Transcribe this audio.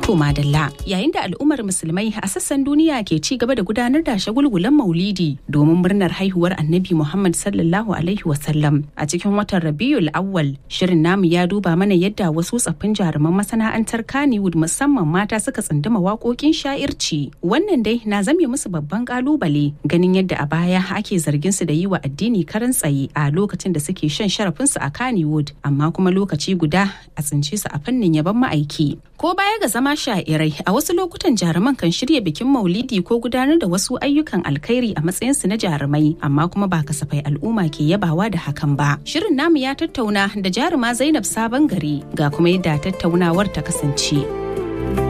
To madalla yayin da al'ummar musulmai a sassan duniya ke ci gaba da gudanar da shagulgulan maulidi domin murnar haihuwar annabi Muhammad sallallahu alaihi wasallam a cikin watan Rabiul Awwal shirin namu ya duba mana yadda wasu tsaffin jaruman masana'antar Kannywood musamman mata suka tsunduma waƙoƙin sha'irci wannan dai na zame musu babban kalubale ganin yadda a baya ake zargin su da yi wa addini karan tsaye a lokacin da suke shan sharafinsu a Kannywood amma kuma lokaci guda a tsince su a fannin yaban ma'aiki ko baya ga zama sha'irai a wasu lokutan jaruman kan shirya bikin maulidi ko gudanar da wasu ayyukan alkhairi a matsayinsu na jarumai amma kuma ba kasafai al'umma ke yabawa da hakan ba shirin namu ya tattauna da jaruma zainab sabon gari ga kuma yadda tattaunawar ta kasance